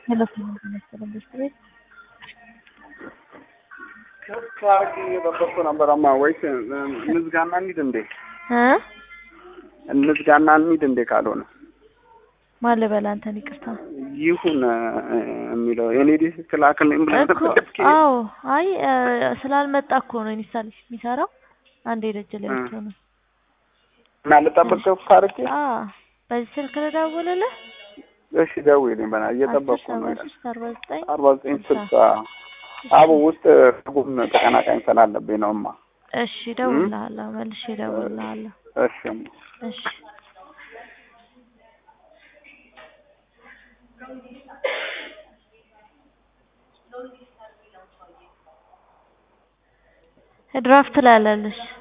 ከአርቂ እየጠበቅኩ ነበረማ። ወይስ እንዝጋና እንሂድ እንዴ? እ እንዝጋና እንሂድ እንዴ? ካልሆነ ማን ልበል አንተን? ይቅርታ ይሁን የሚለው የኔ ዲስ ክላክልኝ ብለህ እኮ አዎ። አይ ስላልመጣ እኮ ነው ኢንስታል የሚሰራው። አንዴ ደጅ ላይ ብቻ ነው እና ልጠብቅ ከአርቂ። አዎ በዚህ ስልክ ልደውልልህ? እሺ ደውይልኝ። በና እየጠበቅኩ ነው። ሶስት አርባ ዘጠኝ አርባ ዘጠኝ ስልሳ አቡ ውስጥ ጉም ተቀናቃኝ ስላለብኝ ነው እማ። እሺ እደውልልሃለሁ፣ መልሼ እደውልልሃለሁ። እሺ እሺ ድራፍት ላይ አላለሽ